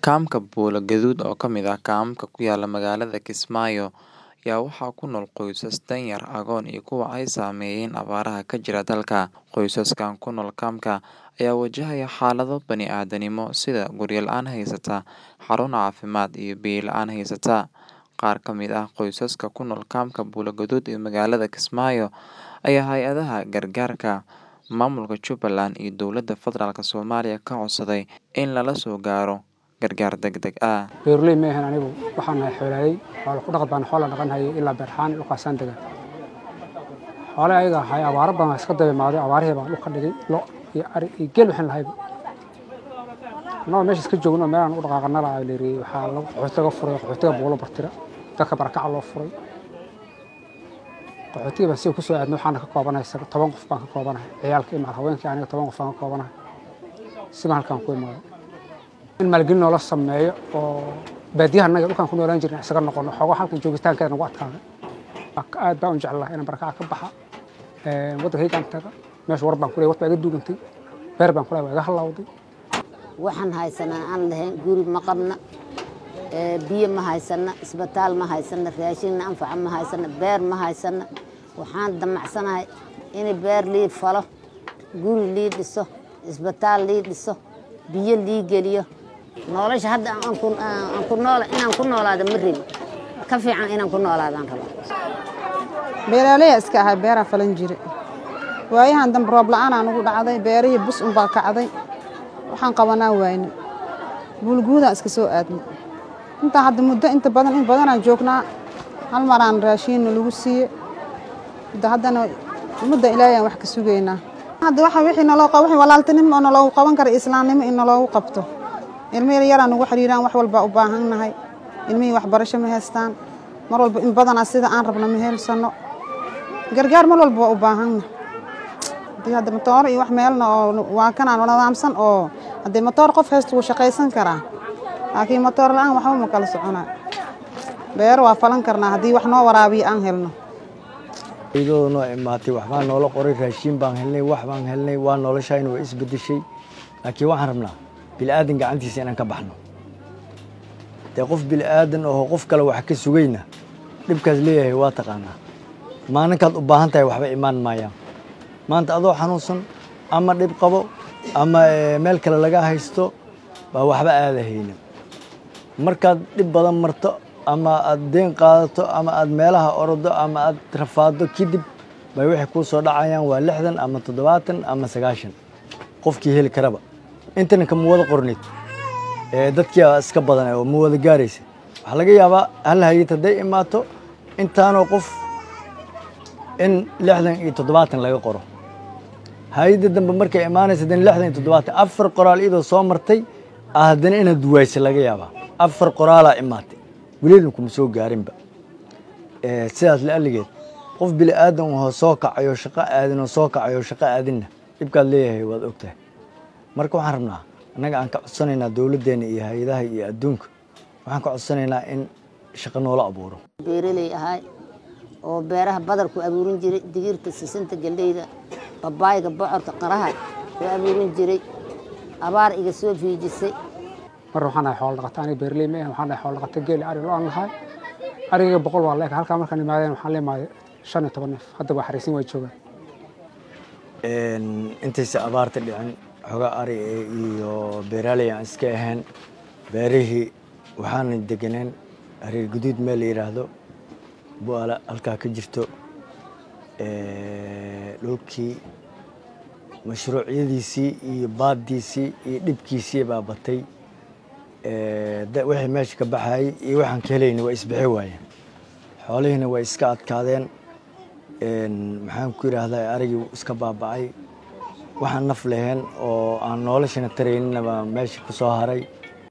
Kaamka Buulo Gaduud oo ka mid ah kaamamka ku yaala magaalada Kismaayo ayaa waxaa ku nool qoysas danyar, agoon iyo kuwa ay saameeyeen abaaraha ka jira dalka. Qoysaskan ku nool kaamka ayaa wajahaya xaalado bani'aadanimo sida guryo la'aan haysata, xarun caafimaad iyo biyo la'aan haysata. Qaar ka mid ah qoysaska ku nool kaamka Buulo Gaduud ee magaalada Kismaayo ayaa hay'adaha gargaarka, maamulka Jubbaland iyo dowladda federaalk Soomaaliya ka codsaday in lala soo gaaro gargaar degdeg ah. beeraley ma ahan anigu waxaan nahay xoolaayey xoolo ku dhaqan baan xoola dhaqan hayay ilaa beerxaan dhulkaasaan degan xoole ayaga ahay abaaro badan waa iska daba imaaday abaarihii baan dhulka dhigay lo iyo ari iyo geel waxaan lahayba annagoo meesha iska joogno meelaan u dhaqaaqana la leeriyey waxaa lagu qaxootiga furay qaxootiga buulo bartira dadka barakaca loo furay qaxootiga baan si ku soo aadnay waxaana ka koobanahay toban qof baan ka koobanahay ciyaalka iyo macal haweenkii aniga toban qof baan ka koobanahay sibaan halkaan ku imaaday in maalgelin noola sameeyo oo baadiyaha annaga dhulkaan ku noolaan jirna isaga noqono xoogo halkan joogitaankeeda nagu adkaaday aad baan u jeclahay inaan barakaca ka baxa waddankaygaan taga meesha war baan ku leeyahay war baa iga duugantay beer baan ku leeyahay waa iga hallawday waxaan haysanaa aan lahayn guri ma qabna biyo ma haysana isbitaal ma haysana raashinna anfaca ma haysana beer ma haysana waxaan damacsanahay in beer lii falo guri lii dhiso isbitaal lii dhiso biyo lii geliyo nolosha hadda inaan ku noolaada ma rabin ka fiican inaan ku noolaadaan rabaa beeraaleya iska ahay beeraa falan jire waayahan dambe roob la-aanaa nugu dhacday beerihii bus unbaa kacday waxaan qabanaa waayne buulguudaan iska soo aadnay intaa hadda muddo inta badan in badanaan joognaa hal maraan raashiinna lagu siiye hadda haddana ummadda ilaahayaan wax ka sugaynaa hadda waxa wixii naloo wixii walaaltinimo oo naloogu qaban kara islaamnimo in naloogu qabto ilmihii yaraan ugu xiriiraan wax walba u baahannahay ilmihii waxbarasho ma haystaan mar walba in badanaa sida aan rabno ma helsano gargaar mar walba waa u baahanna haddii hadda matooro iyo wax meelna oo waa kanaan nadaamsan oo haddii matoor qof haysto wuu shaqaysan karaa laakiin matoor la-aan waxba ma kala soconaa beero waa falan karnaa haddii wax noo waraabiyo aan helno iyadoo noo imaatay waxbaa noola qoray raashiin baan helnay wax baan helnay waa noloshayna waa isbedeshay laakiin waxaan rabnaa bilaadan gacantiisa inaan ka baxno dee qof bilaadan oo qof kale wax ka sugayna dhibkaas leeyahay waa taqaanaa maalinkaad u baahan tahay waxba imaan maayaan maanta adoo xanuunsan ama dhib qabo ama meel kale laga haysto baa waxba aada hayna markaad dhib badan marto ama aad deen qaadato ama aad meelaha orodo ama aad rafaado kadib bay waxay kuu soo dhacayaan waa lixdan ama toddobaatan ama sagaashan qofkii heli karaba intanka ma wada qornid dadkia iska badan oo ma wada gaaraysa waxaa laga yaabaa hal hayad hadday imaato intaanoo qof in lixdan iyo toddobaatan laga qoro hay-adda dambe markay imaanaysa haddana lixdan iyo toddobaatan afar qoraal iyadoo soo martay ah haddana inaad duwaaysa laga yaabaa afar qoraalaa imaatay welina kuma soo gaarinba sidaas la'alligeed qof bili aadan oo soo kacayo shaqo aadin oo soo kacayo shaqo aadinna dhibkaad leeyahay waad ogtahay marka waxaan rabnaa annaga aan ka codsanaynaa dowladdeenna iyo hay-adaha iyo adduunka waxaan ka codsanaynaa in shaqo noola abuuro beeraley ahay oo beeraha badarku abuurin jiray digirta sisinta galleyda babaayga bocorka qaraha ku abuurin jiray abaar iga soo fiijisay mar waxaan nahay xoolo dhaqata aniga beeraley ma ahan waxaan nahay xoolo dhaqata geel ari lo aan nahay ariga boqol waa leeka halkaa markaan imaadeen waxaan la imaaday shan iyo toban neef hadda waa xariisin waa joogaan intaysa abaarta dhicin xogaa ari iyo beeraaley aan iska ahayn beerihii waxaana deganeen hareer guduud meel la yidhaahdo bu'aala halkaa ka jirto dhulkii mashruucyadiisii iyo baaddiisii iyo dhibkiisii baa batay wixii meesha ka baxayay iyo waxaan ka helayna waa isbixi waayeen xoolihiina way iska adkaadeen maxaan ku yidhaahdaa arigii iska baaba'ay waxaan naf lahayn oo aan noloshana taraynina baa meesha ku soo haray